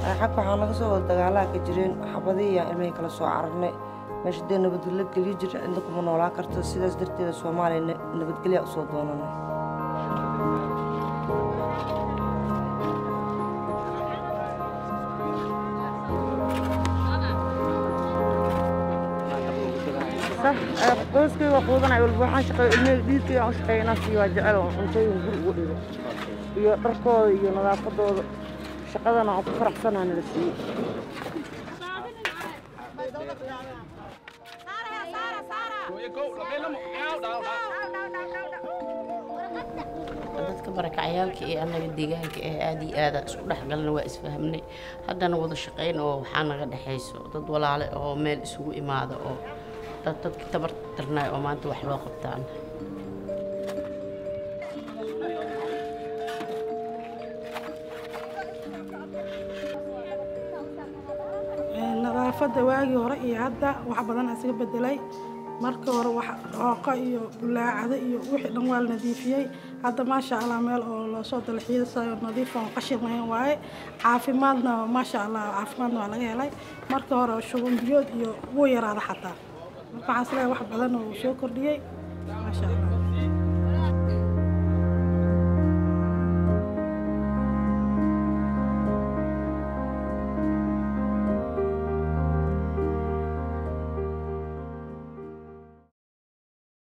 xagga waxaa naga soo wada dagaalaha ka jireen xabadii iyaan ilmihii kala soo cararnay meesha dee nabadgelyo geliyo jira cidna kuma noolaan karto sidaas darteeda soomaaliya nabadgelya usoo doonanay qoyskayga quudanay walba waxaan shaqeeyo ilmihii dhiidkayga aan u shaqeeya inaan siiyo waa jecel oo cuntooyin guri ugu dhigo iyo dharkooda iyo nadaafadooda shaqadana aan ku faraxsanaa nala siiyey dadka barakacayaalka ee annaga deegaanka ah aad iyo aada isku dhexgalna waa isfahmnay haddana wada shaqayn oo waxaa naga dhexayso dad walaale oo meel isugu imaada oo dad dadka tabar darnaay oo maanta wax loo qabtaan nadaafadda waagii hore iyo hadda wax badan isaga bedelay marka hore wax dhooqo iyo bulaacado iyo wixii dhan waa la nadiifiyey hadda maasha allah meel oo loosoo dalxiisayo nadiif oon qashin lahayn waaye caafimaadna maasha allah caafimaadna waa laga helay marka hore shuban biyood iyo wuu yaraada xataa marka waxaan isleeyahay wax badan oo uu soo kordhiyey maasha allah